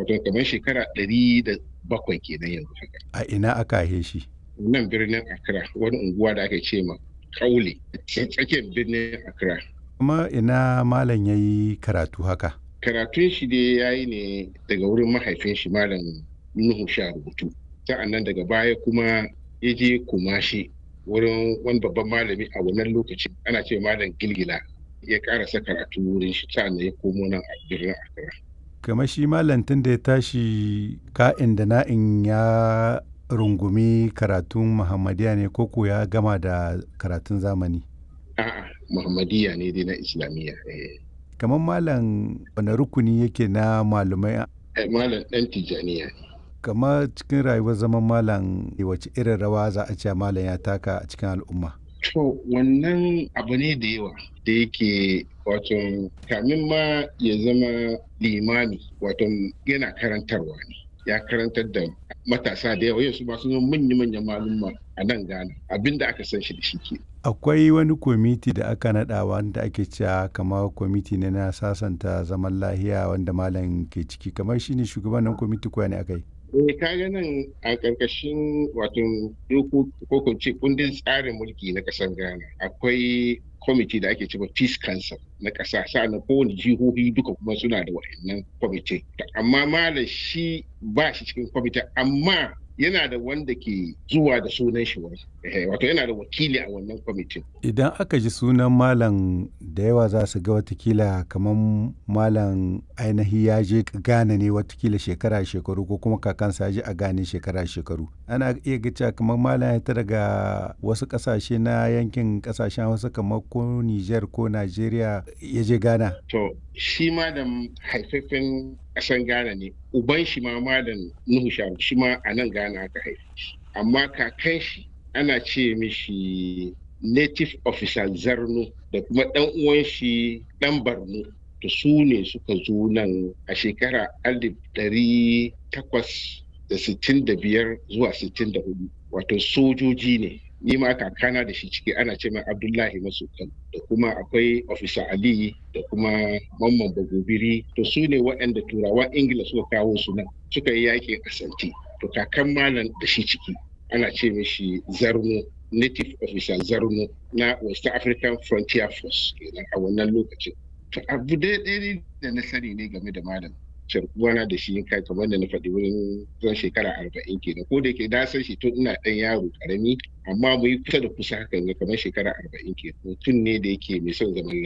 wato kamar shekara ɗari da bakwai kenan yanzu haka A ina aka haife shi? nan birnin Accra wani unguwa da aka ce ma Kaule tsakiyar birnin Accra Kuma ina malam ya yi karatu haka? karatun shi dai ya yi ne daga wurin mahaifin shi malam Nuhu sha rubutu sa'an nan daga baya kuma ya je kumashi wurin wani babban malami a wannan lokacin ana ce malam gilgila ya karasa karatu wurin shi sa'an nan ya komo nan a birnin Accra Kamar shi malam tun da ya tashi ka'in da na'in ya rungumi karatun Muhammadiyya ne koko ya gama da karatun zamani? a'a Muhammadiyya ne dai na Islamiyya eh. Kamar malam wani rukuni yake na malumai Eh, malam ɗan Tijjaniya ne kamar cikin rayuwar zaman malam wace irin rawa za a ce malam ya taka a cikin al'umma? To wannan abu ne da yawa da yake wato kamin ma ya zama limami wato yana karantarwa ne ya karantar da matasa da yawa yanzu masu zama manya-manyan malumma a nan Ghana abinda aka san shi da shi ke. Akwai wani kwamiti da aka naɗa wanda ake cewa kamar kwamiti ne na sasanta zaman lahiya wanda malam ke ciki kamar shi ne shugaban nan kwamiti kuwa ne aka yi? Eh kaga nan a ƙarƙashin wato doko ko kun ce kundin tsarin mulki na ƙasar Ghana akwai kwamiti da ake cewa Peace Council na ƙasa sa'annan kowane jihohi duka kuma suna da wa'annan kwamiti amma malam shi ba shi cikin kwamiti amma yana da wanda ke zuwa da sunan shi wani Eh, wato yana da wakili a wannan kwamitin Idan aka ji sunan malam da yawa za su ga watakila kamar malam ainihi ya je Ghana ne watakila shekara shekaru ko kuma kakansa ya je a Ghana shekara shekaru. Ana iya ga cewa kamar malam ya ta daga wasu ƙasashe na yankin ƙasashen wasu kamar ko Niger ko Najeriya ya je Ghana. to shi ma da haifafen ƙasar Ghana ne uban shi ma malam Nuhu Sharu shi ma a nan Ghana aka haife shi amma kakan shi ana ce mishi native officer Zarno da kuma ɗan uwan shi ɗan Barno to su ne suka zo nan a shekara alif ɗari takwas da sittin da biyar zuwa sittin da hudu wato sojoji ne ni ma kakana da shi ciki ana ce mai abdullahi masukan da kuma akwai officer ali da kuma mamman bagobiri to su ne waɗanda turawan ingila suka kawo su nan suka yi yakin asanti to kakan malam da shi ciki ana ce mishi zarno native officer zarno na west african frontier force kenan a wannan lokacin to abu daidai da na sani ne game da malam sharkuwana da shi kai kamar da na faɗi wurin zan shekara arba'in kenan ko da yake na san shi tun ina ɗan yaro karami amma mu yi kusa da kusa hakan ga kamar shekara arba'in kenan mutum ne da yake mai son zaman